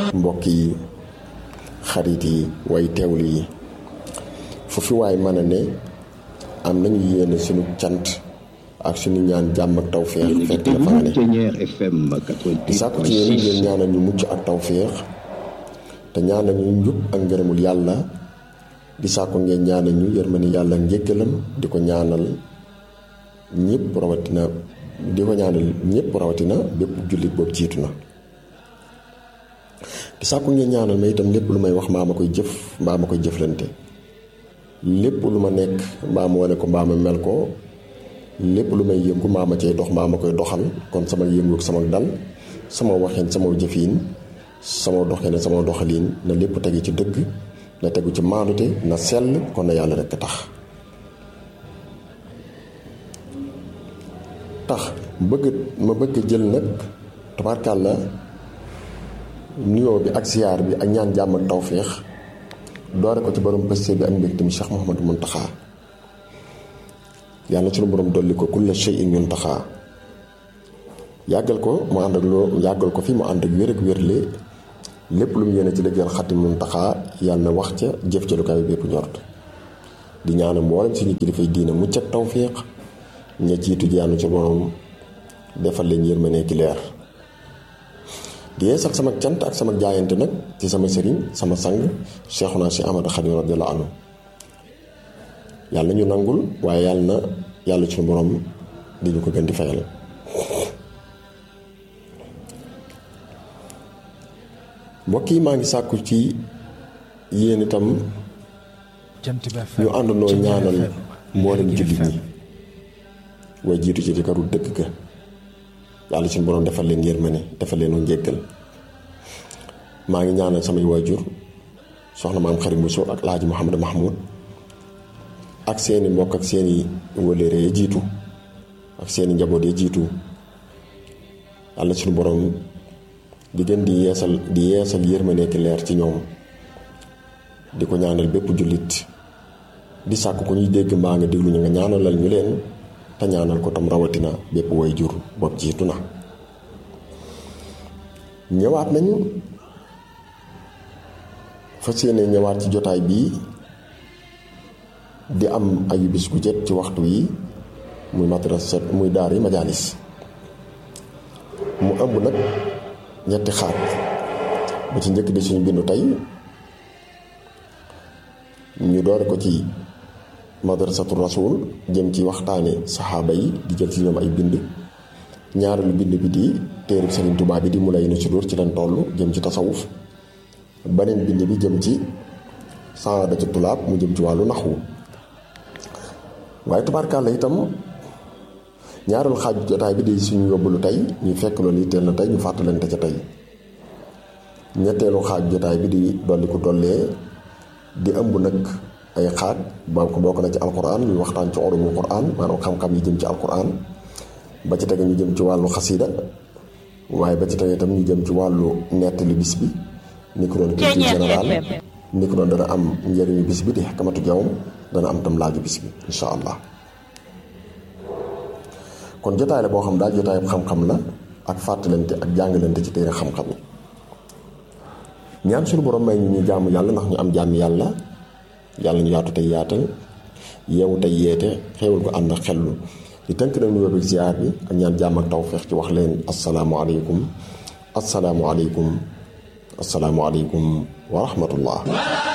mbokk yi xarit yi way teewlu yi fu fi waay mën a ne am nañu yéene suñu cant ak suñu ñaan jàmm ak tawféex fekk la fa nga ne di sàkku ci yéen ngeen ñaanal ñu mucc ak tawféex te ñaanal ñu njub ak ngërëmul yàlla di sàkku ngeen ñaanal ñu yërmani yàlla njëggalam di ko ñaanal ñëpp rawatina di ko ñaanal ñëpp rawatina bépp jullit boobu jiitu na di sàkku ngeen ñaanal ma itam lépp lu may wax mbaa ma koy jëf mbaa ma koy jëflante lépp lu ma nekk mbaa ma wane ko mbaa ma mel ko lépp lu may yëngu mbaa ma cay dox mbaa ma koy doxal kon sama yëngu ak sama dal sama waxin sama jëfin sama doxin sama doxalin na lépp tegu ci dëgg na tegu ci maanute na sell kon na yàlla rekk tax tax bëgg ma bëgg jël nag tabarkàlla nuyoo bi ak siyaar bi ak ñaan jàmm ak tawféex doore ko ci borom pëste bi ak mbégte mi Cheikh Mouhamadou Mountakha yàlla suñu borom dolli ko kulla shay'in Mountakha yàggal ko mu ànd ak loo yàggal ko fi mu ànd ak wér ak wérle lépp lu mu yéene ci liggéeyal Xadim Mountakha yàlla na wax ca jëf ca lu kaw bépp ñort di ñaanal mboolem suñu kilifay diina mucc ak tawféex ña jiitu jaanu ci borom defal leen yërmande ki leer di yeesal sama cant ak sama jaayante nag ci sama sëriñ sama sang Cheikhuna si Ahmadu Xadim radiyallahu anhu yàlla ñu nangul waaye yàlla na yàlla suñu borom di ñu ko gën di fayal mbokk yi maa ngi sàkku ci yéen itam ñu àndandoo ñaanal mboolem jullit ñi way jiitu ci di karu dëkk ga yàlla suñu borom defal leen yërmande defal leen njéggal maa ngi ñaanal samay waajur soxna maam xarit Bousso ak Alaaji Mouhamed Mahmoud ak seeni mbokk ak seeni wëlëre ya jiitu ak seeni njaboot ya jiitu yàlla suñu borom di gën di yeesal di yeesal yërmande ki leer ci ñoom di ko ñaanal bépp jullit di sàkk ko ñuy dégg mbaa nga déglu ñu nga ñaanalal ñu leen te ñaanal ko tam rawatina bépp way jur bopp jiitu na ñëwaat nañu fas yéene ñëwaat ci jotaay bii di am ayu bis gu jot ci waxtu yi muy madrasa muy daari majaalis mu ëmb nag ñetti xaaj bu ci njëkk di suñu bindu tey ñu doore ko ci madrasatu rasul jëm ci waxtaane saxaaba yi di jël ci ñoom ay bind ñaareelu bind bi di téereb Sëriñ Tuubaa bi di mu lay nu sudur ci leen toll jëm ci tasawuf beneen bind bi jëm ci saadatu tulaab mu jëm ci wàllu naxwu waaye tubaarkàlla itam ñaareelu xaaj jotaay bi di suñu yóbbalu tey ñu fekk loolu yitteel na tey ñu fàttalante ca tey ñetteelu xaaj jotaay bi di dolli ko dollee di ëmb nag ay xaaj boo ko bokk na ci alquran ñu waxtaan ci ulumu quran maanaam xam-xam yi jëm ci alquran ba ci tege ñu jëm ci wàllu xasida waaye ba ci tege itam ñu jëm ci wàllu nettali bis bi ni ko doon culture générale ni ko doon dana am njëriñu bis bi di xakamatu jawam dana am tam laaju bis bi insha allah kon jotaay la boo xam daal jotaay xam-xam la ak fàttalante ak jàngalante ci téere xam-xam yi ñaan suñu borom may ñu ñu jaamu yàlla ndax ñu am jàmm yàlla yàlla ñu yaatu tey yaatal yeewu tey yeete xéewal ko ànd ak xellu di tënk nag nuyoo bi ziar bi ak ñaan jàmm ak tawfeex ci wax leen asalaamualeykum asalaamualeykum asalaamualeykum wa rahmatullah